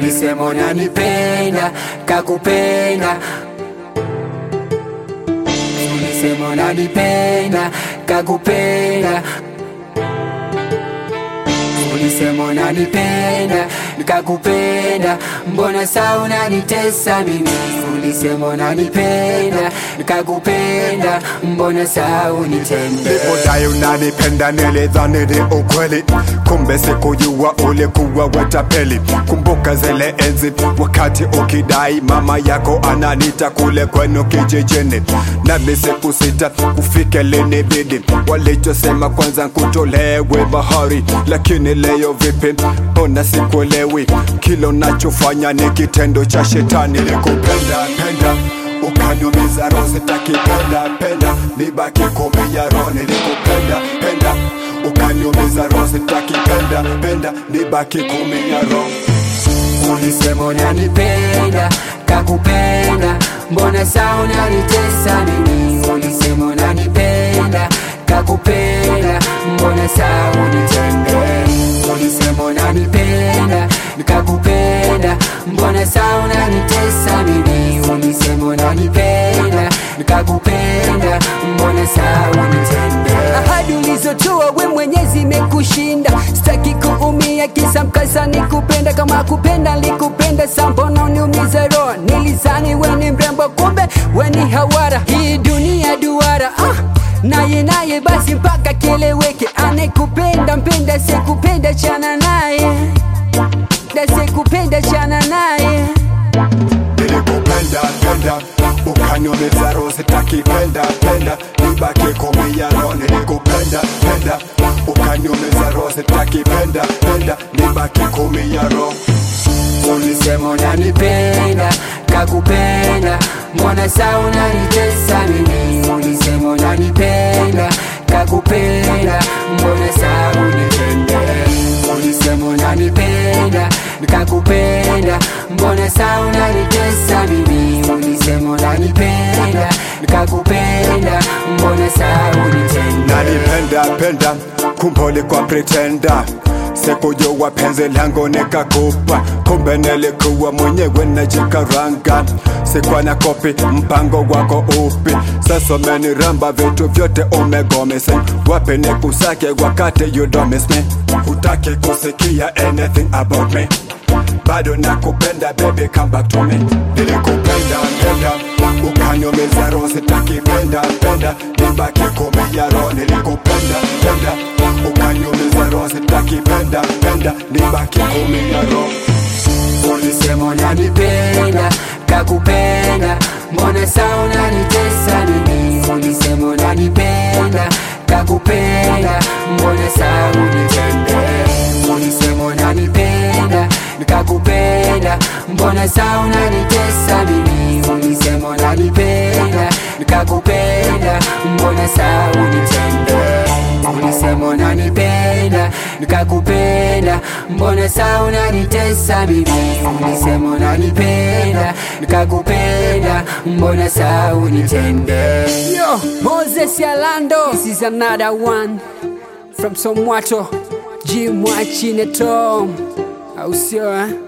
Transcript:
ulisema unanipenda kakupenda ulisema unanipenda kakupenda ulisema unanipenda nikakupenda mbona saa unanitesa mimi ulisema unanipenda nikakupenda mbona saa unitende Ulipodai unanipenda nilidhani ni ukweli, kumbe sikujua ulikuwa watapeli. Kumbuka zile enzi wakati ukidai mama yako ananita kule kwenu kijijini, nami sikusita kufika linibidi. Walichosema kwanza kutolewe bahari, lakini leo vipi? Mbona sikuelewi? Kila unachofanya ni kitendo cha shetani. Nilikupenda penda ukaniumiza roho, sitaki penda penda, nibaki kumi ya roho. Nilikupenda penda ukaniumiza roho, sitaki penda penda, nibaki kumi ya roho. ulisema unanipenda kakupenda mbona saa unanitesa mimi ulisema unanipenda kakupenda mbona saa unitende ulisema unanipenda nikakupenda mbona saa unanitesa mimi ulisema unanipenda nikakupenda mbona saa unitende ahadi ulizotoa we mwenyezi imekushinda sitaki kuumia kisa mkasa nikupenda kama kupenda likupenda sambono uniumiza roho nilizani we ni mrembo kumbe we ni hawara hii dunia duara ah. naye naye basi mpaka keleweke anekupenda mpenda sikupenda chana naye dasikupenda chana naye Nilikupenda penda ukaniumiza roho, sitaki penda penda, nibaki kumi ya roho. Nilikupenda penda ukaniumiza roho, sitaki penda penda, nibaki kumi ya roho. ulisema unanipenda kakupenda mbona saa unanitesa mimi ulisema unanipenda kakupenda mbona saa unitende ulisema unanipenda nikakupenda mbona saa unanitesa mimi ulisema unanipenda nikakupenda mbona saa unitende Nalipenda penda kumbe ulikuwa pretenda sikujua penzi langu nikakupa, kumbe nilikuwa mwenyewe najikaranga. Sikuwa na kopi mpango wako upi? Sasa umeniramba vitu vyote umegomesa, wapi nikusake wakati you don't miss me? Hutaki kusikia anything about me bado nakupenda baby come back to me nilikupenda penda ukaniumiza roho sitaki penda penda nibaki kumi ya roho nilikupenda penda ukaniumiza roho sitaki penda penda nibaki kumi ya roho ulisema unanipenda kakupenda mbona saa unanitesa mimi ulisema unanipenda kakupenda mbona saa unitende ulisema unanipenda nikakupenda mbona saa unanitesa mimi ulisema unanipenda nikakupenda mbona saa unitende ulisema unanipenda nikakupenda mbona saa unanitesa mimi ulisema unanipenda nikakupenda mbona saa unitende Yo, Moses Yalando. This is another one from Somwato. G Mwachineto. Au sio eh?